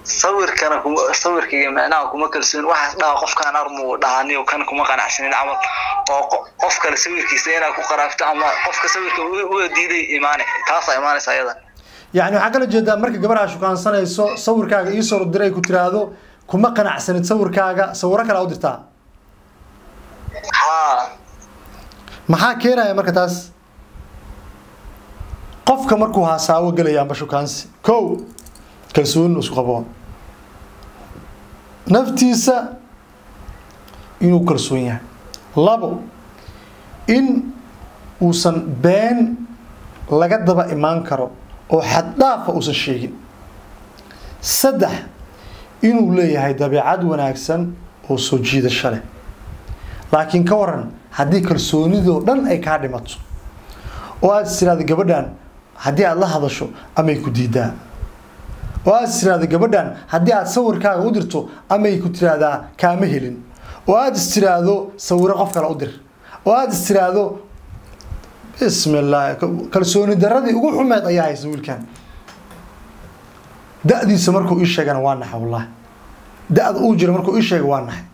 sawirkana kuma sawirkayga macnaha kuma kalsoon waxaas dhaha qofkaan armu dhahaniyo kan kuma qanacsanin camal oo qo- qof kale sawirkiisa inaad ku qaraabto ama qofka sawirka u- u diiday imaane taasaa imaanaysa ayadan yacni waxaa kala jeedaa marka gabadha shukaansanayso sawirkaaga iisoo diray ku tiraahdo kuma qanacsanid sawirkaaga sawiro kale u dirtaa haa maxaa keenaya marka taas qofka markuu haasaawo gelaya amba shukaansi kow kalsooni isku qabo naftiisa inuu kalsoon yahay labo in uusan been laga daba imaan karo oo xaddhaafa uusan sheegin saddex inuu leeyahay dabeecad wanaagsan oo soo jiidasho leh laakiin ka waran haddii kalsoonidoo dhan ay kaa dhimato oo aad is tiraahdo gabadhan haddii aad la hadasho amay ku diidaa oo aad is tiraahdo gabadhan haddii aad sawirkaaga u dirto amay ku tiraahdaa kaama helin oo aad is tiraahdo sawiro qof kale u dir oo aad is tiraahdo bismi illah kalsooni daradii ugu xumeed ayaa haysa wiilkan da-diisa markuu ii sheegana waa naxay wallahi da-da uu jira markuu ii sheega waa naxay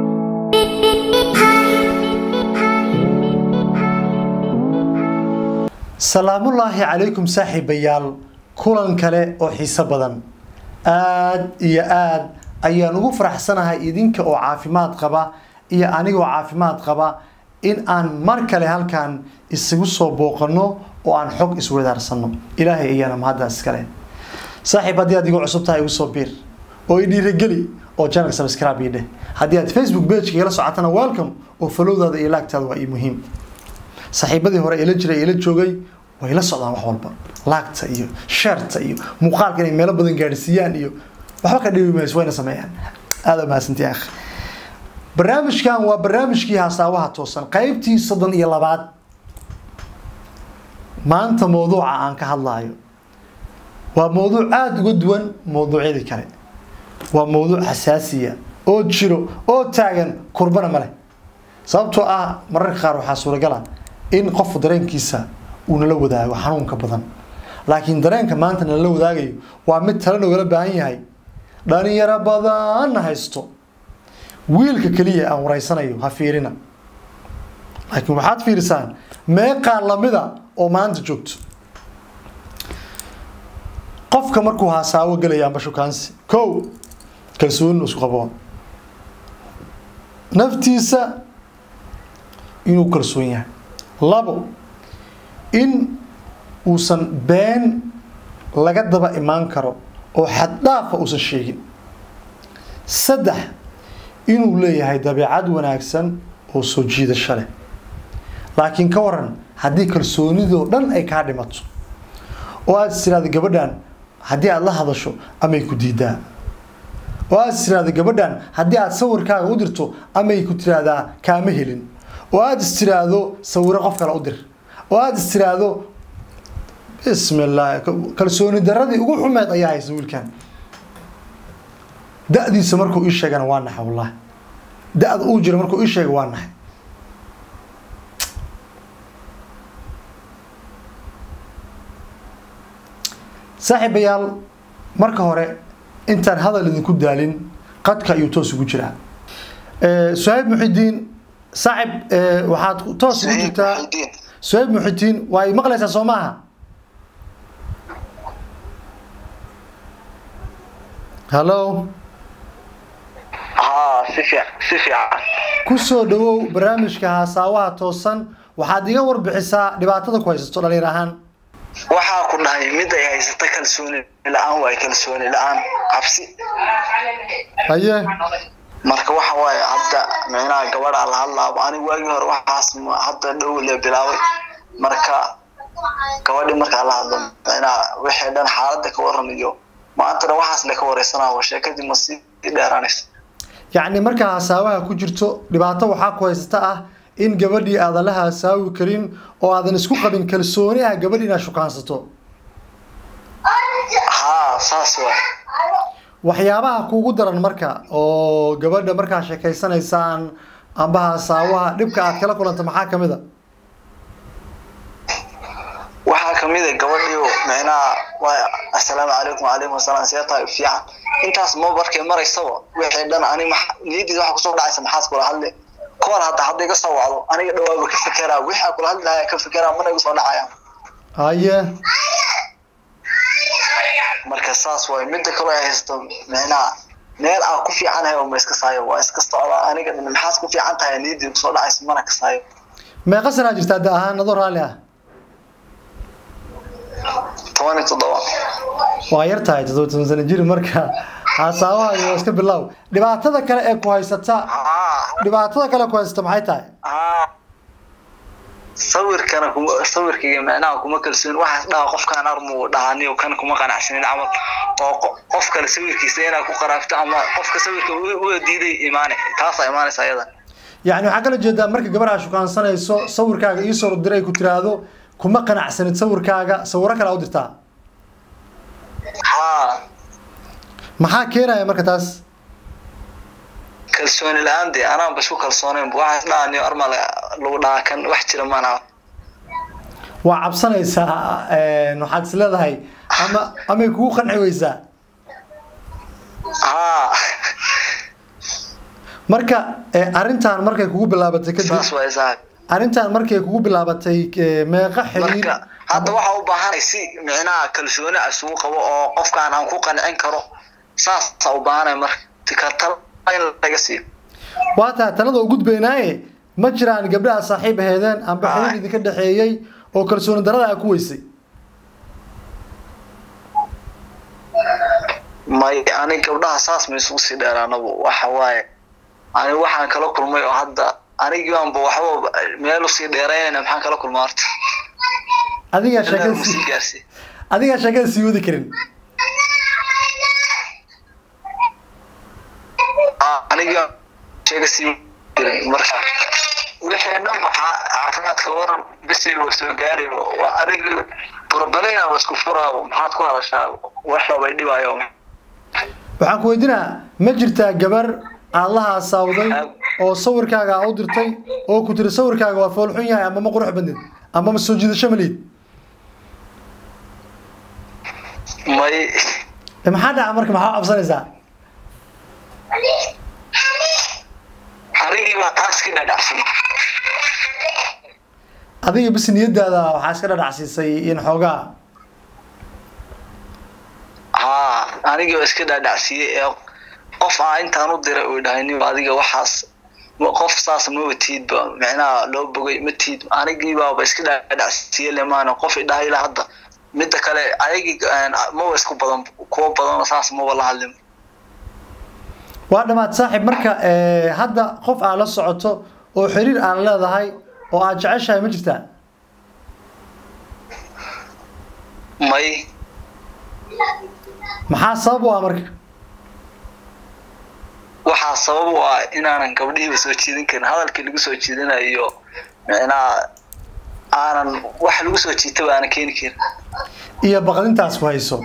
salaamullaahi calaykum saaxiibayaal kulan kale oo xiiso badan aad iyo aad ayaan ugu faraxsanahay idinka oo caafimaad qaba iyo anigoo caafimaad qaba in aan mar kale halkan isugu soo booqano oo aan xog iswadaarsano ilaahay ayaana mahaddaas iskale saaxiib haddii aad igu cusub tahay igu soo biir oo i dhiirageli oo channel subscribe ii dheh haddii aad facebook page igala socotana welcome oo falowdaada iyo laagtaada waa ii muhiim saaxiibadii hore ila jiray ila joogay way la socdaan wax walba laagta iyo sheerta iyo muuqaalka inay meelo badan gaadhsiiyaan iyo waxba ka dhibi mayso wayna sameeyaan aada mahadsantii akh barnaamijkan waa barnaamijkii haasaawaha toosan qaybtii soddon iyo labaad maanta mowduuca aan ka hadlaayo waa mowduuc aada uga duwan mowduucyadii kale waa mowduuc xasaasiya oo jiro oo taagan kurbana ma leh sababtoo ah mararka qaar waxaa suuragala in qofku dareenkiisa uu nala wadaago xanuunka badan laakiin dareenka maanta nala wadaagayo waa mid tala nogala baahan yahay dhalinyaro badanna haysto wiilka keliya aan waraysanayo ha fiirina laakiin waxaad fiirisaan meeqaa lamida oo maanta joogto qofka markuu haasaawo gelaya amba shukaansi kow kalsooni isku qabo naftiisa inuu kalsoon yahay labo in uusan been laga daba imaan karo oo xaddhaafa uusan sheegin saddex inuu leeyahay dabeecad wanaagsan oo soo jiidasho leh laakiin ka waran haddii kalsoonidoo dhan ay kaa dhimato oo aad is tiraahdo gabadhan haddii aad la hadasho amay ku diidaa oo aad is tiraahdo gabadhan haddii aad sawirkaaga u dirto amay ku tiraahdaa kaama helin oo aad is tiraahdo sawiro qof kale u dir oo aad is tiraahdo bismi illah kalsooni daradii ugu xumeed ayaa haysa wiilkan da-diisa markuu ii sheegana waa naxay wallahi da-da uu jira markuu ii sheega waa naxay saaxiibayaal marka hore intaan hadal idinku daalin qadka ayuu toos ugu jiraa suhayb muxidiin saaxib waxaad toos ugu jirtaa suhayb muxidiin waa i maqlaysaa soo maaha hallo haa si fiican si fiican ku soo dhawow barnaamijka haasaawaha toosan waxaad iga warbixisaa dhibaatada ku haysato dhalinyar ahaan waxaa ku dhahay mid ay haysata kalsooni la-aan waay kalsooni la-aan cabsi haye marka waxa waaye hadda micnaha gabadhaa la hadlaaba aniga waagii hore waxaas ma- hadda dhow le bilaabay marka gabadhi markaa la hadlo micnaha wixii dhan xaaladda ka waran iyo maanta dhan waxaas le ka wareysanaa sheekadii ma sii dheeraanaysa yacni markaa hasaawaha ku jirto dhibaato waxaa ku haysata ah in gabadhii aadan la hasaawi karin oo aadan isku qabin kalsooni ah gabadh inaad shukaansato haa saas waay waxyaabaha kuugu daran marka oo gabadha markaa sheekaysanaysaan amba hasaawaha dhibka aad kala kulanta maxaa kamid a waxaa ka kamid a gabadhiyo micnaha waa assalaamu calaykum wacalaykum wasalaam see tahay fiican intaas ma markay maraysaba wixii dhan ani niyadiisa waxa kusoo dhacaysa maxaas kula hadle koor hadda hadda iga soo wacdo aniga dhawaaba ka fekeraa wixii kula hadli lahaa ka fekeraa mana igu soo dhacayaan haye marka saas waay midda kaloo ay haysto micnaha meel aan ku fiicanahay oo ma iska saayo waa iska socdaa aniga dhan maxaas ku fiican tahay niyadii kusoo dhacaysa mana ka saayo meeqa sanaa jirtaa da ahaan adoo raalli ah toban iyo toddoba waa yar tahay toddoba toban sano jir marka haasaabaha waa iska bilow dhibaatada kale ee ku haysata haa dhibaatada kale ku haysata maxay tahay haa sawirkana kuma sawirkayga micnaha kuma kalsoon waxaas dhaha qofkaan armu dhahaniyo kan kuma qanacsanin camal oo qo- qof kale sawirkiisa inaad ku qaraabto ama qofka sawirka u- u diiday imaane taasaa imaanaysa ayada yacni waxaa kala jeedaa marka gabadha shukaansanayso sawirkaaga ii soo diray ku tiraahdo kuma qanacsanid sawirkaaga sawiro kale u dirtaa haa maxaa keenaya marka taas kalsooni la-aan dee anaan basku kalsoonayn waxaas dhahaniyo arma la- lagu dhahaa kan wax jira maana waa cabsanaysaa een, waxaad is leedahay ama amay kugu qanci weysaa haa marka eh, arrintan markay kugu bilaabatay kadib saas waa isaag arrintan markay kugu bilaabatay eh, meeqa xiriir marka hadda waxaa u baahanay si micnaha kalsooni ah isugu qabo oo qofkaan aan ku qancin karo saasaa u baahanay marka ka tala in laga siiyo waa tahay talada u gudbaynaaye ma jiraan gabdhaha saaxiib aheedeen amba xiriir idinka dhexeeyey oo kalsooni darada a ku weysay may ani gabdhaha saas ma isugu sii dheeraanabu waxa waaye ani waxaan kala kulmay oo hadda anigiibaanba waxba meel usii dheeraynayna maxaan kala kulma horta adigaa Ilaa sheekada uu sii sii gaarsiiy adigaa sheekada sii wadi karin aniga sheega sii jirin marka wixii dhan waxaa caafimaadka waran bisi wa soo gaari waa aniga burbalina wa isku furaa maxaad ku hadashaa waxbay dhibaayo waxaan ku weydiinaa ma jirtaa gabar aad la haasaawday oo sawirkaaga aa u dirtay oo ku tiri sawirkaaga waa foolxun yahay ama ma qurux badnid ama ma soo jiidasho ma liid may Eh, maxaa dhaca marka maxaa u cabsanaysaa anigii baa taas ka dhadhacsan adiga bis niyadaada waxaa iska dhadhacsiisay in xoogaa haa anigii baa iska dhaadhacsiiyey ee qof aa intaan u diray uu dhahay nin adiga waxaas ma- qof saas maba tiidba micnaha loo bogay ma tiid anigii baaba iska dhaadhacsiiyey lemaana qof idhahay ilaa hadda midda kale ayagii maba isku badan kuwa badan saas maba la hadlin waa dhammaad saaxiib marka eh, hadda qof aad la socoto oo xiriir aan leedahay oo aad jeceshahay ma jirtaa may maxaa sabab u ah marka waxaa sabab u ah inaanan gabdhihiiba soo jiidin karin hadalkii lagu soo jiidinayo micnaha aanan wax lagu soo jiitaba aanan keeni karin iyo baqdintaas ku hayso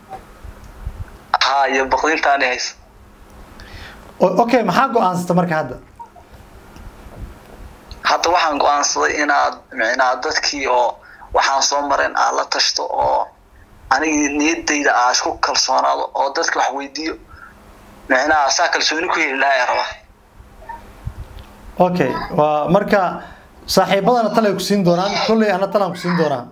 haa iyo baqdintaani haysa O- okay maxaa go-aansata marka hadda hadda waxaan go-aansaday inaad micnaha dadkii oo waxaan soo mareen aad la tashto oo anigii niyadayda aa isku kalsoonaado oo dadka wax weydiiyo micnaha saa kalsooni ku heli lahaa rabaa okay waa marka saaxiibadana talay ku siin doonaan kolley ana talaan ku siin doonaa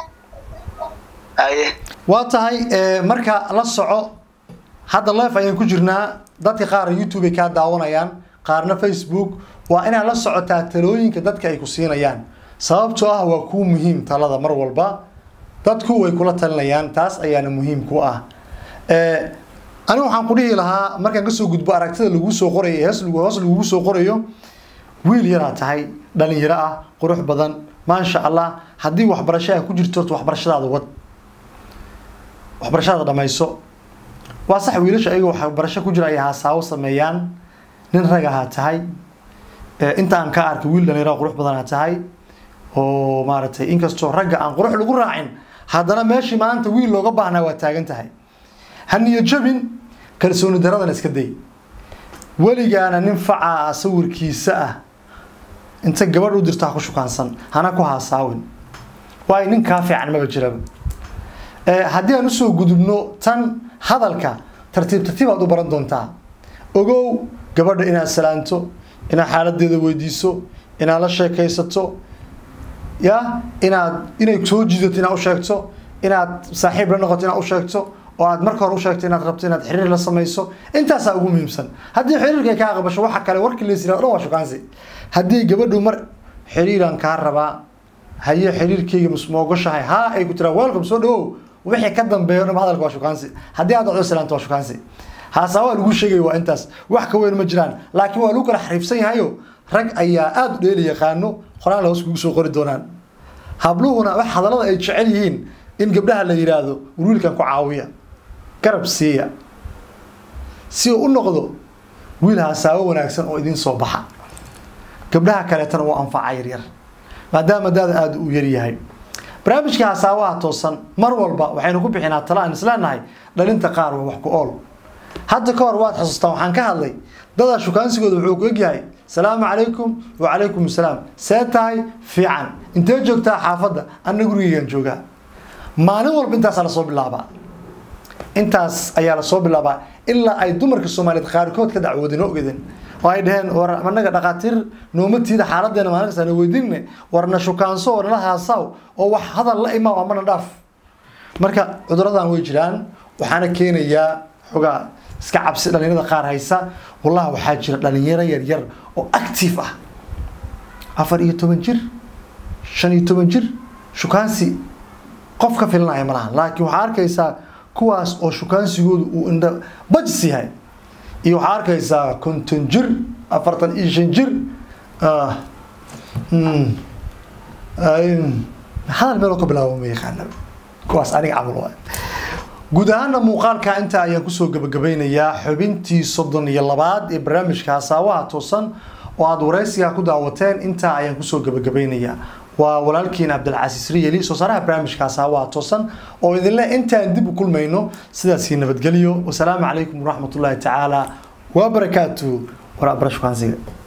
aye waa tahay eh, marka la soco hadda live ayaan ku jirnaa dadka qaar youtube ay kaa daawanayaan qaarna facebook waa inaad la socotaa talooyinka dadka ay ku siinayaan sababtoo ah waa kuu muhiim talada mar walba dadku way kula talinayaan taas ayaana muhiim ku ah Eh, anigu waxaan ku dhihi lahaa markaan kasoo gudbo aragtida lagu soo qorayo ee hoos lagu- hoos lagugu soo qorayo wiil yaraa tahay dhalinyaro ah qurux badan maasha allah haddii waxbarasho ay ku jirto horta waxbarashadaada wad waxbarashada dhamayso waa sax wiilasha ayaga waxbarasho ku jira ay haasaawo sameeyaan nin rag ahaa tahay Eh, inta aan ka arkay wiil dhalinyaro qurux badan aa tahay oo maaragtay inkastoo ragga aan qurux lagu raacin haddana meeshii maanta wiil looga baahnaa waa taagan tahay ha niyo jabin kalsooni daradana iska day weligaana nin facaa sawirkiisa ah inta gabadh u dirto ha ku shukaansan hana ku haasaawin waayo nin kaa fiican maba jiraba haddii aan usoo gudubno tan hadalka tartiib tartiib aad u baran doontaa ogow gabadha inaad salaanto inaad xaaladeeda weydiiso inaad la sheekaysato ya inaad inay soo jiidato inaad u sheegto inaad saaxiib la noqoto inaad u sheegto oo aad marka hore u sheegto inaad rabto inaad xiriir la samayso intaasaa ugu muhiimsan haddii xiriirka kaa qabasho waxa kale warkii laysira dhan waa shukaansi haddii gabadhu mar xiriiraan kaa rabaa haye xiriirkayga masmoogashahay haa ay ku tiraa welcome soo dhawow wixii ka dambeeyo dhan hadalka waa shukaansi haddii aad dhacdo salaanta waa shukaansi haasaawaa lagu sheegaya waa intaas wax ka weyn ma jiraan laakiin waa lagu kala xariifsan yahayo rag ayaa aada u dheeli yaqaano qoraan la hoos kugu soo qori doonaan habluhuna wax hadallada ay jecel yihiin in gabdhaha la yidhaahdo wiilkan ku caawiya garab siiya si uu u noqdo wiil hasaawo wanaagsan oo idiin soo baxa gabdhaha kaleetana uu anfaca yaryar maadaama daada aada u yaryahay barnaamijka hasaawaha toosan mar walba waxaynu ku bixinaa tala aan isleenahay dhalinta qaar waa wax ku ool hadda ka hor waad xusuustaan waxaan ka hadlay dadaa shukaansigooda wuxuu ku egyahay salaamu calaykum wacalaykum asalaam see tahay fiican intee joogtaa xaafadda anna gurigeygaan joogaa maalin walba intaasaa lasoo bilaabaa intaas ayaa lasoo bilaabaa ilaa ay dumarka soomaaliyeed qaarkood ka dacwoodeen oo ogeden oo ay dhaheen war anaga dhaqaatiir noomatiida xaaladeena maalin kasta na weydiinne warna shukaanso oo nala haasaw oo wax hadal la imaa amana dhaaf marka cuduradan way jiraan waxaana keenayaa xogaa iska cabsi dhalinyarada qaar haysa wallahi waxaa jira dhalinyaro yaryar oo active ah afar iyo toban jir shan iyo toban jir shukaansi qof ka filanaya ma lahan laakiin waxaa arkaysaa kuwaas oo shukaansigoodu uu indha bajis yahay iyo waxaa arkaysaa konton jir afartan iyo shan jir hadal meeloo ka bilaabo ma yaqaana kuwaas aniga camal waay guud ahaana muuqaalka intaa ayaan kusoo gabagabeynayaa xubintii soddon iyo labaad ee barnaamijka hasaawaha toosan oo aada waraysigaa ku daawateen intaa ayaan kusoo gabagabeynayaa waa walaalkiin cabdilcasiis riyeli soo saaraha barnaamijka hasaawaha toosan oo idinle intaan dib u kulmayno sidaasii nabadgelyo wasalaamu calaykum waraxmatullaahi tacaala wabarakaatu waraabara shukaansiga